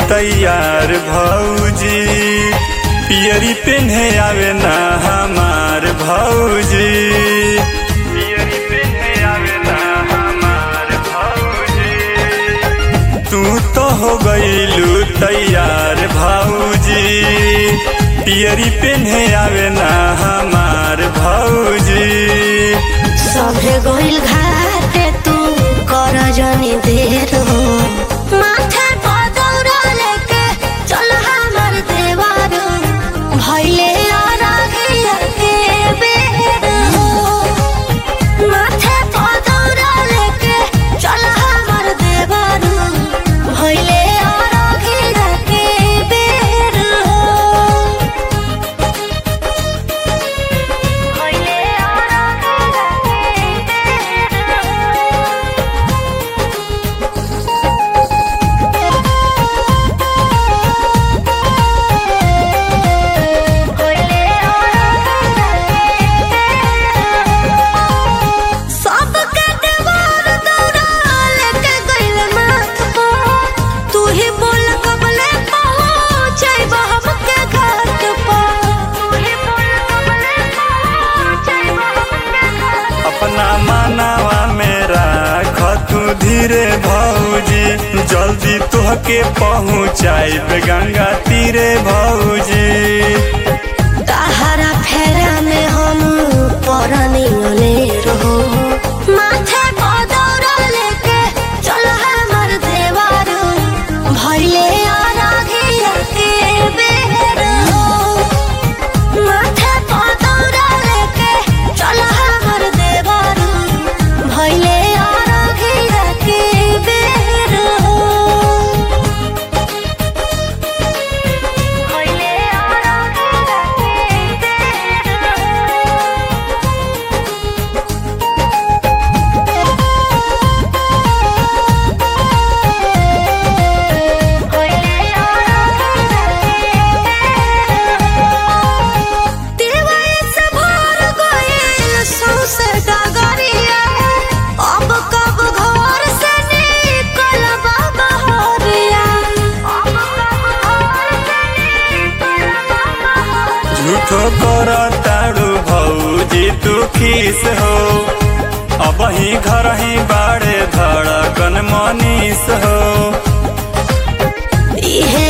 तैयार भौजी पियरी पेन्हे आवे ना हमार भौजी पियरी पेन्हे आवे ना हमार भौजी तू तो हो गईलू तैयार भौजी पियरी पेन्हे आवे ना हमार भौजी सभे गइल घाटे तू कर जनी देर हो माथे पर दौरा लेके चल हमर देवार भइले अरघिया के बेर हो माथे पर दौरा लेके चल हमर देवार भइले अरघिया के बेर हो भइले अरघिया के सबके देवार दौड़ा लेके गइल माथ पर तू ही बोल कबले पहुँचैब हमके घाट पर तू ही बोल कबले पहुँचैब हमके घाट अपना मानावा में राख तू धीरे भौजी जल्दी तुहके पहुँचाइब गंगा तीरे भौजी तहरा फेरा में हम परनी रहो माथे पर दौड़ा लेके चल हमर देवार भइले अरघिया के बेर हो माथे पर दौड़ा लेके चल हमर देवार भइले अरघिया के बेर हो भइले अरघिया के बेर हो झूठो कर ताड़ू भौजी तू खीस हो अब ही घर ही बाड़े धड़कन मनीस हो इहे